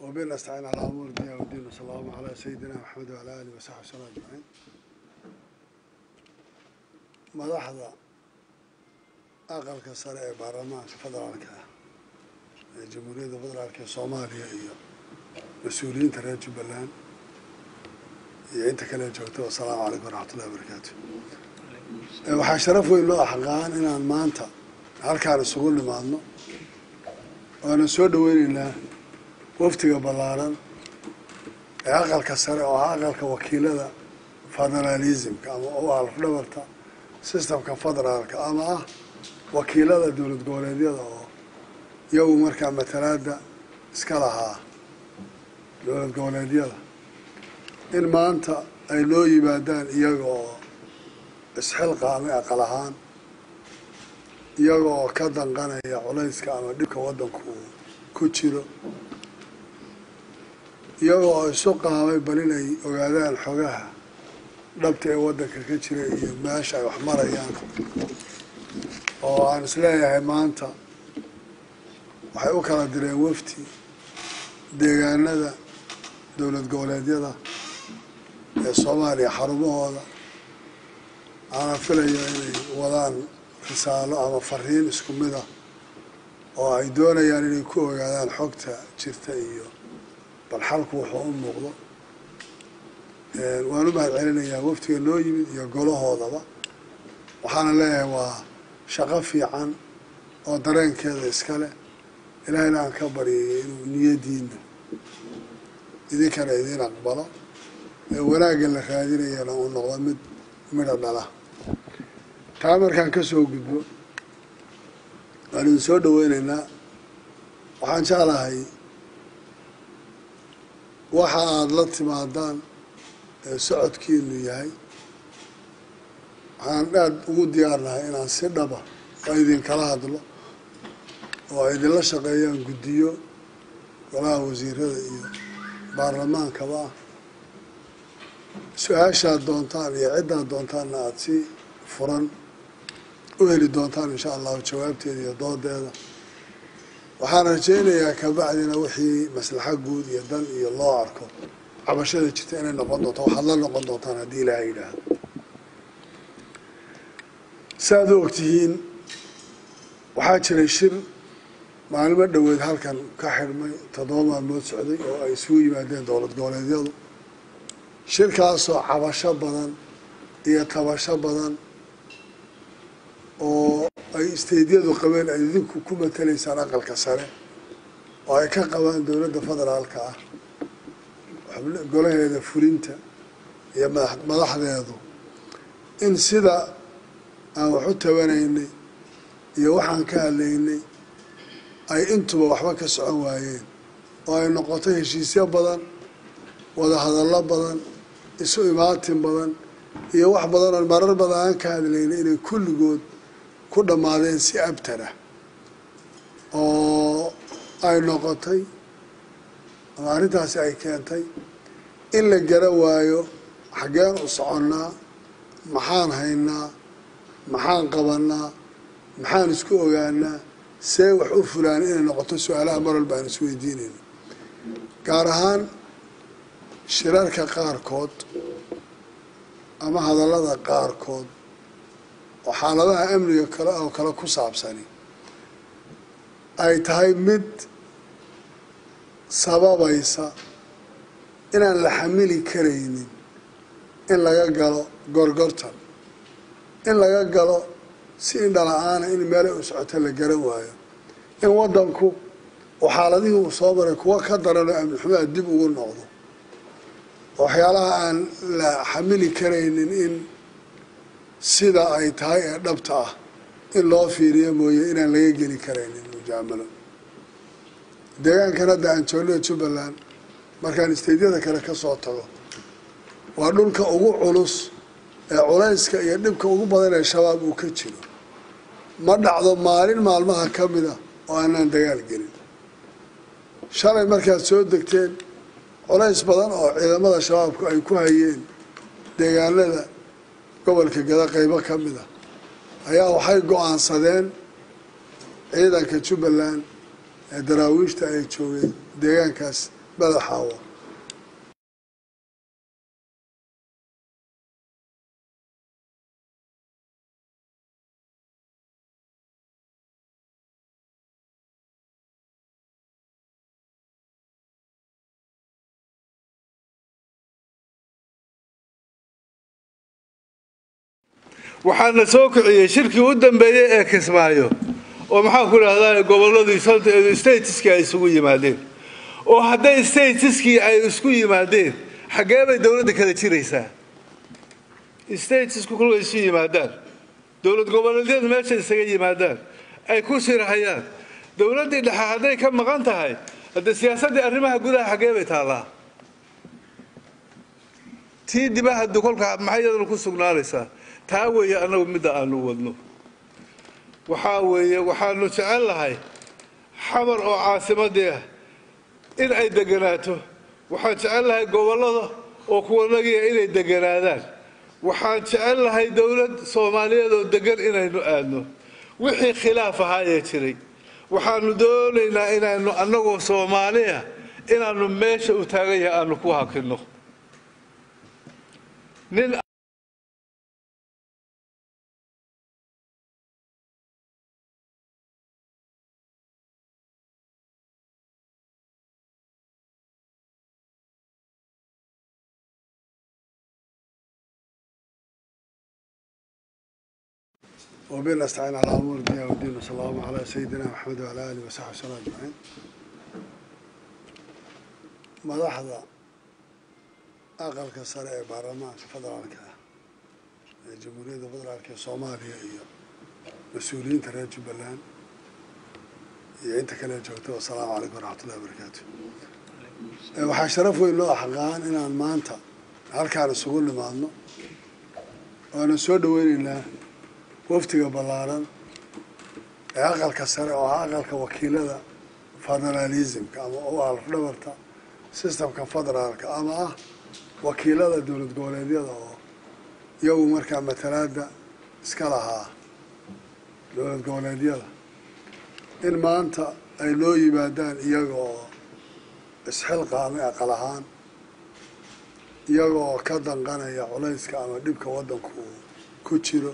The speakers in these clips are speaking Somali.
وبنا نستعين على أمور الدنيا والدين وصلى الله على سيدنا محمد وعلى آله وصحبه وسلم أجمعين madaxda aqalka sare ee baarlamaanka federaalka ah ee jamhuuriyadda federaalka ee soomaaliya iyo mas-uuliyiinta reer jubbaland iyo inta kale joogta wasalaamu calaykum waraxmatullahi wabarakaatu waxaa sharaf weyn loo axqaan inaan maanta halkaan isugu nimaadno waana soo dhaweyneynaa waftiga ballaaran ee aqalka sare oo ah aqalka wakiilada federalismka ama u alafdhabarta systemka federaalka ama ah wakiilada dowlad goboleedyada oo iyagu markaa matalaada iska lahaa dowlad goboleedyada in maanta ay loo yimaadaan iyaga oo isxilqaamay aqal ahaan iyaga oo ka danqanaya culayska ama dhibka waddanku uu ku jiro iyaga oo isu qaamay bal inay ogaadaan xogaha dhabta ee waddanka ka jira iyo meesha ay wax marayaan oo aan isleeyahay maanta waxay u kala direen wafti deegaanada dowlad goboleedyada ee soomaaliya xarumahooda aanan filayo inay wadaan risaalo ama fariin isku mid ah oo ay doonayaan inay ku ogaadaan xogta jirta iyo bal xalku wuxuu u muuqdo waan u mahad celinayaa waftiga noo yimid iyo golahoodaba waxaana leeyahay waa shaqo fiican oo dareenkeeda iskale ilaahayna aan ka baryayay inuu niyadiina idinkana idiin aqbalo ee wanaagga la raadinayana uu noqdo mid midha dhala taa markaan ka soo gudbo waan idin soo dhaweyneynaa waxaan jeclahay waxa aada la timaadaan ee socodkiinu yahay waxaan aada ugu diyaarnahay inaan si dhaba oo idinkala hadlo oo ay idinla shaqeeyaan guddiyo golaha wasiirada iyo baarlamaankaba ah su-aashaad doontaan iyo ciddaad doontaanna aada si furan u heli doontaan insha allahu jawaabteeda iyo doodeeda waxaan rajaynayaa kabacdina wixii maslaxo guud iyo dan iyo loo arko cabashada jirta inay noqon doonto waxaad la noqon doontaan haddii ilaahay yidhaahdo saaad u ogtihiin waxaa jiray shir maalimo dhoweed halkan ka xidhmay toddoba maalmood socday oo ay isugu yimaadeen dowlad goboleedyadu shirkaasoo cabasho badan iyo tabasho badan oo ay isteydyadu qabeen ay idinku ku matalaysaan aqalka sare oo ay ka qabaan dowladda federaalka ah golaheeda fulinta iyo madaxdeedu in sida aan wax u tabanaynay iyo waxaan ka hadlaynay ay intuba waxba ka socon waayeen oo ay noqoto heshiisyo badan wada hadallo badan isu imaatin badan iyo wax badan oo marar badan aan ka hadlaynay inay kulligood ku dhammaadeen si abtara oo ay noqotay ama arrintaasi ay keentay in la gara waayo xaggeen u soconnaa maxaan haynaa maxaan qabanaa maxaan isku ogaanaa see wax u fulaana inay noqoto su-aalaha mar walba aan isweydiinayno gaar ahaan shirarka qaarkood ama hadallada qaarkood oo xaaladaha amniga kale oo kale ku saabsani ay tahay mid sababaysa inaan la xamili karaynin in laga galo gorgortan in laga galo si indhala-aana in meelay u socoto la garan waayo in waddanku oo xaaladihii uu soo maray kuwa ka daranoo amni xumaa dib ugu noqdo waxyaalaha aan la xamili karaynin in sida ay tahay ee dhabta ah in loo fiiriyo mooye inaan laga geli karaynin mujaamalo deegaankan hadda aan joogno jubbaland markaan isteydyada kale ka soo tago waa dhulka ugu culus ee culayska iyo dhibka ugu badan ee shabaab uu ka jiro ma dhacdo maalin maalmaha ka mid a oo aanaan dagaal gelin shalay markaad soo degteen culays badan oo ciidamada shabaabku ay ku hayeen deegaanada gobolka gada qeybo ka mid a ayaa waxay go-aansadeen ciidanka jubbaland ee daraawiishta ay joogeen deegaankaas madaxaawo waxaana soo kiciyey shirkii u dambeeyey ee kismaayo oo maxaan ku idhahdaa gobolladii statiskii ay isugu yimaadeen oo hadday statiskii ay isku yimaadeen xaggee bay dowladda kala jiraysaa statisku kolkay isu yimaadaan dowlad goboleedyadu meesha isaga yimaadaan ay ku shirahayaan dowladdii dhexe hadday ka maqan tahay haddee siyaasaddii arrimaha gudaha xaggee bay taallaa tii dibahadu kolkaa maxay iyaduna ku sugnaanaysaa taa weeye annagu midda aanu wadno waxaa weeye waxaanu jecel lahay xamar oo caasimadii ah in ay deganaato waxaan jecel lahay gobollada oo kuwanagiia inay deganaadaan waxaan jecel lahay dowlad soomaaliyeed oo degan inaynu aadno wixii khilaaf ahaayee jiray waxaanu doonaynaa inaanu annagoo soomaaliya inaanu meesha u taagan yahay aanu ku hakinno nin وبنا نستعين على امور الدنيا والدين وصلى الله على سيدنا محمد وعلى اله وصحبه وسلم اجمعين madaxda aqalka sare ee baarlamaanka federaalka ah ee jamhuuriyadda federaalka ee soomaaliya iyo mas-uuliyiinta reer jubbaland iyo inta kale joogta wasalaamu calaykum waraxmatullahi wabarakaatu waxaa sharaf weyn loo xaqaan inaan maanta halkaan isugu nimaadno waana soo dhaweyneynaa waftiga ballaaran ee aqalka sare oo ah aqalka wakiilada federalismka ama u alafdhabarta systemka federaalka ama ah wakiilada dowlad goboleedyada oo iyagu markaa matalaada iska lahaa dowlad goboleedyada in maanta ay loo yimaadaan iyaga oo isxilqaamay aqal ahaan iyaga oo ka danqanaya culayska ama dhibka waddanku uu ku jiro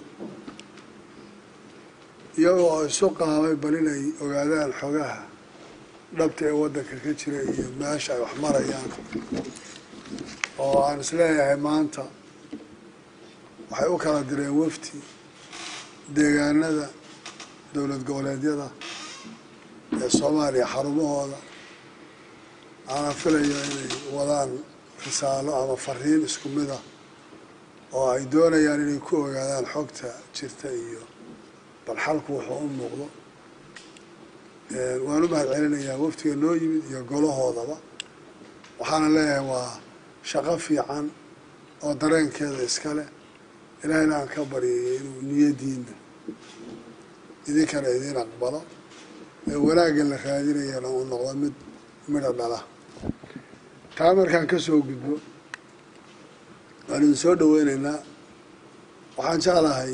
iyaga oo isu qaamay bal inay ogaadaan xogaha dhabta ee waddanka ka jira iyo meesha ay wax marayaan oo aan isleeyahay maanta waxay u kala direen wafti deegaanada dowlad goboleedyada ee soomaaliya xarumahooda aanan filayo inay wadaan risaalo ama fariin isku mid ah oo ay doonayaan inay ku ogaadaan xogta jirta iyo bal xalku wuxuu u muuqdo waan u mahad celinayaa waftiga noo yimid iyo golahoodaba waxaana leeyahay waa shaqo fiican oo dareenkeeda iska leh ilaahayna aan ka baryayay inuu niyadiina idinkana idiin aqbalo ee wanaagga la raadinayana uu noqdo mid midha dhala taa markaan ka soo gudbo waan idin soo dhaweyneynaa waxaan jeclahay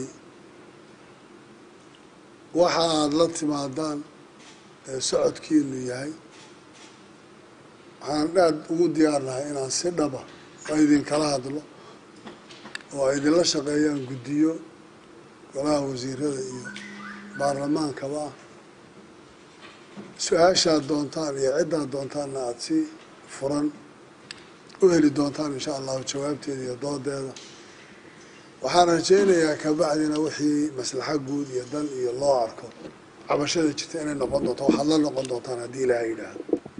waxa aada la timaadaan ee socodkiinu yahay waxaan aada ugu diyaarnahay inaan si dhaba oo idinkala hadlo oo ay idinla shaqeeyaan guddiyo golaha wasiirada iyo baarlamaankaba ah su-aashaad doontaan iyo ciddaad doontaanna aada si furan u heli doontaan insha allahu jawaabteeda iyo doodeeda waxaan rajaynayaa kabacdina wixii maslaxa guud iyo dan iyo loo arko cabashada jirta inay noqon doonto waxaad la noqon doontaan haddii ilaahay yidhaahdo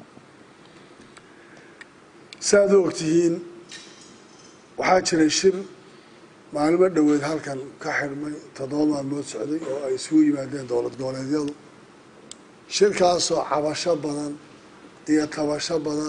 saaad u ogtihiin waxaa jiray shir maalimo dhoweed halkan ka xidhmay toddoba maalmood socday oo ay isugu yimaadeen dowlad goboleedyadu shirkaasoo cabasho badan iyo tabasho badan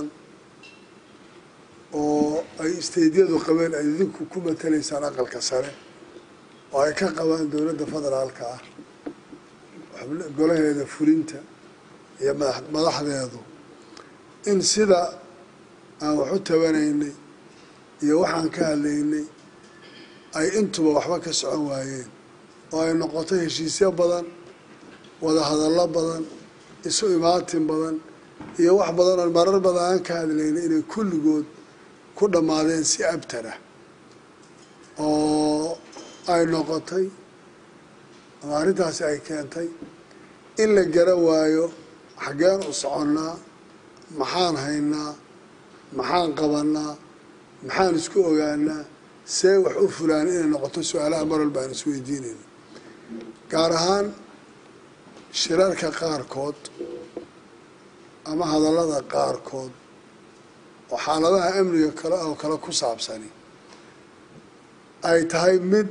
oo ay isteydyadu qabeen ay idinku ku matalaysaan aqalka sare oo ay ka qabaan dowladda federaalka ah golaheeda fulinta iyo madax madaxdeedu in sida aan wax u tabanaynay iyo waxaan ka hadlaynay ay intuba waxba ka socon waayeen oo ay noqoto heshiisyo badan wada hadallo badan isu imaatin badan iyo wax badan oon marar badan aan ka hadlayna inay kulligood ku dhammaadeen si abtara oo ay noqotay ama arrintaasi ay keentay in la gara waayo xaggeen u soconnaa maxaan haynaa maxaan qabannaa maxaan isku ogaanaa see wax u fulaan inay noqoto su-aalaha maral baan isweydiinayna gaar ahaan shirarka qaarkood ama hadallada qaarkood oo xaaladaha amniga kale oo kale ku saabsani ay tahay mid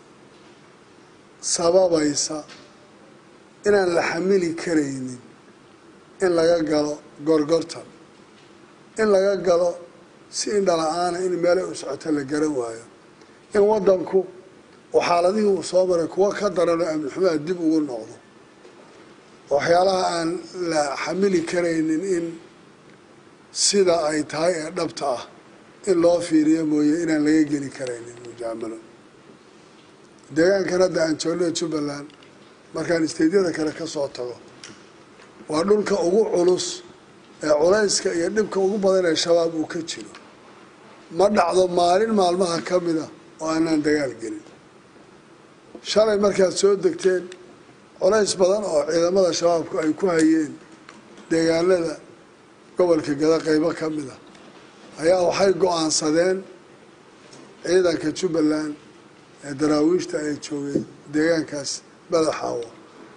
sababaysa inaan la xamili karaynin in laga galo gorgortan in laga galo si indhala-aana in meelay u socota la garan waayo in waddanku oo xaaladihii uu soo maray kuwa ka daranoo amni xumaa dib ugu noqdo waxyaalaha aan la xamili karaynin in sida ay tahay ee dhabta ah in loo fiiriyo mooye inaan laga geli karaynin mujaamalo deegaankan hadda aan joogno jubbaland markaan isteydyada kale ka soo tago waa dhulka ugu culus ee culayska iyo dhibka ugu badan ee shabaab uu ka jiro ma dhacdo maalin maalmaha ka mida oo aanaan dagaal gelin shalay markaad soo degteen culays badan oo ciidamada shabaabku ay ku hayeen deegaanada gobolka gada qeybo ka mid a ayaa waxay go-aansadeen ciidanka jubbaland ee daraawiishta ay joogeen deegaankaas badaxaawo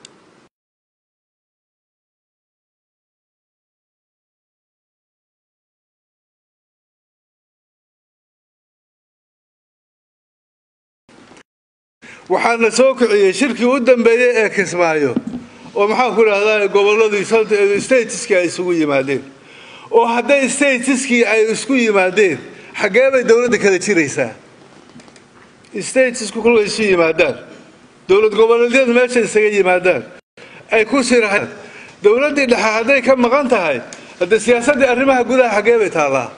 waxaana soo kiciyey shirkii u dambeeyey ee kismaayo oo maxaan ku idhahdaa gobolladii statiskii ay isugu yimaadeen oo hadday statiskii ay isku yimaadeen xaggee bay dowladda kala jiraysaa statisku kolkay isu yimaadaan dowlad goboleedyadu meesha isaga yimaadaan ay ku shiraan dowladdii dhexe hadday ka maqan tahay haddee siyaasaddii arrimaha gudaha xaggee bay taallaa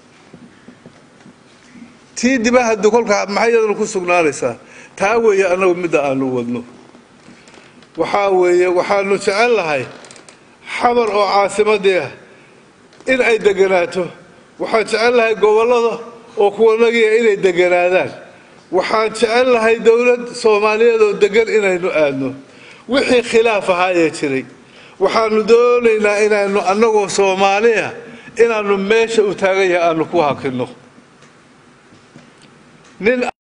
tii dibahadu kolkaa maxay iyaduna ku sugnaanaysaa taa weeye annagu midda aanu wadno waxaa weeye waxaanu jecel lahay xamar oo caasimadii ah in ay deganaato waxaan jecel lahay gobollada oo kuwanagiia inay deganaadaan waxaan jecel lahay dowlad soomaaliyeed oo degan inaynu aadno wixii khilaaf ahaayee jiray waxaanu doonaynaa inaanu annagoo soomaaliya inaanu meesha u taagan yahay aanu ku hakinno nin